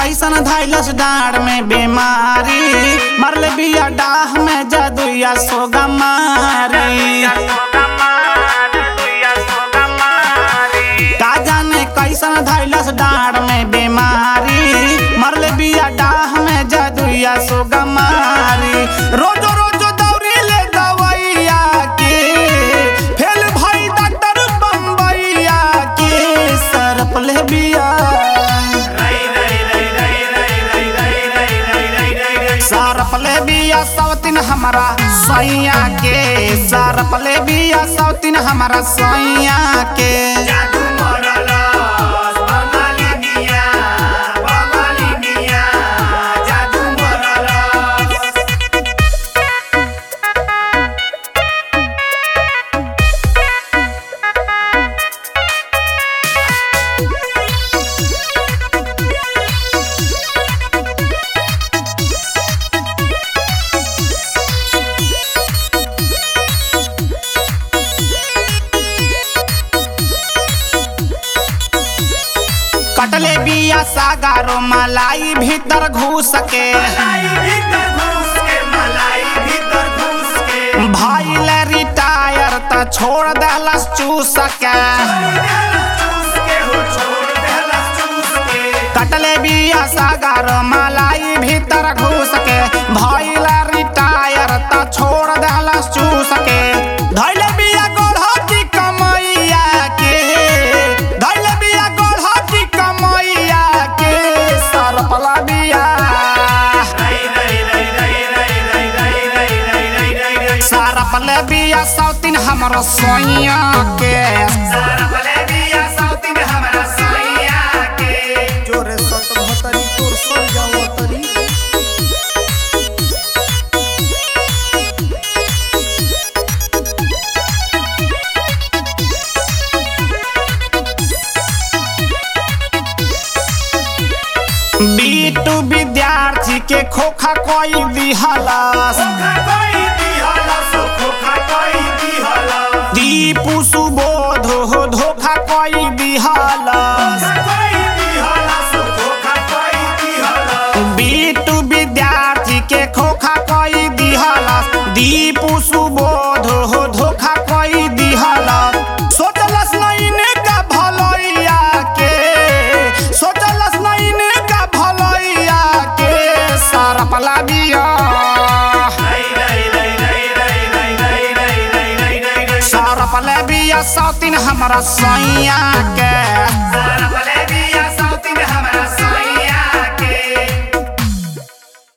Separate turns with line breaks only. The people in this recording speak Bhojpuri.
कैसन धैलस डाँड में बीमारी मरले बिया डाह में जदुया सोगा मारी का जाने कैसन धैलस डाँड में बीमारी मरले बिया डाह में जदुया सोगा मारी रोजो रोजो दौरी ले दवैया के फेल भाई डॉक्टर बम्बैया के सरप ले बिया सरपले बिया सौतीन हमारा सैया के सरपले बिया सौतीन हमारा सैया के
जादू मरलस बंगाली मिया बंगाली मिया जादू मरलस
कटले बिया सागारो मलाई भीतर घुस के
मलाई भीतर घुस के मलाई भीतर घुस के
भाई ले रिटायर त छोड़ दहलस चूस के
चूस के हो छोड़ देला चूस के
कटले बिया सागारो मलाई भीतर घुस के भाई ले रिटायर त छोड़ दहलस चूस के धैले बिया गोढ़ा की कमैया के धैले बिया गोढ़ा की कमैया के सरपला बिया
रई रई रई रई रई रई रई रई रई रई रई रई
सरपले बिया सौतीन हमरो सोइया के
सारा भले दिया साउथी में हमारा सैया के
जोरे सत भतरी तोर सर जाओ तरी बीटू विद्यार्थी के खोखा कोई दिहलस
खोखा कोई दिहला सो खोखा कोई दिहला
दीपू सुबोध हो धोखा कोई दिहलस
कोई दिहला सो खोखा कोई दिहला
बीटू विद्यार्थी के खोखा कोई दिहलस दीपू सुबोध हो धोखा कोई दिहलस सोचलस नहीं ने का भलैया के सोचलस नहीं ने का भलैया के सरपला बिया
रई रई रई रई रई रई रई रई रई रई रई रई
सरपला बिया सौतीन हमरा सैया के
सारा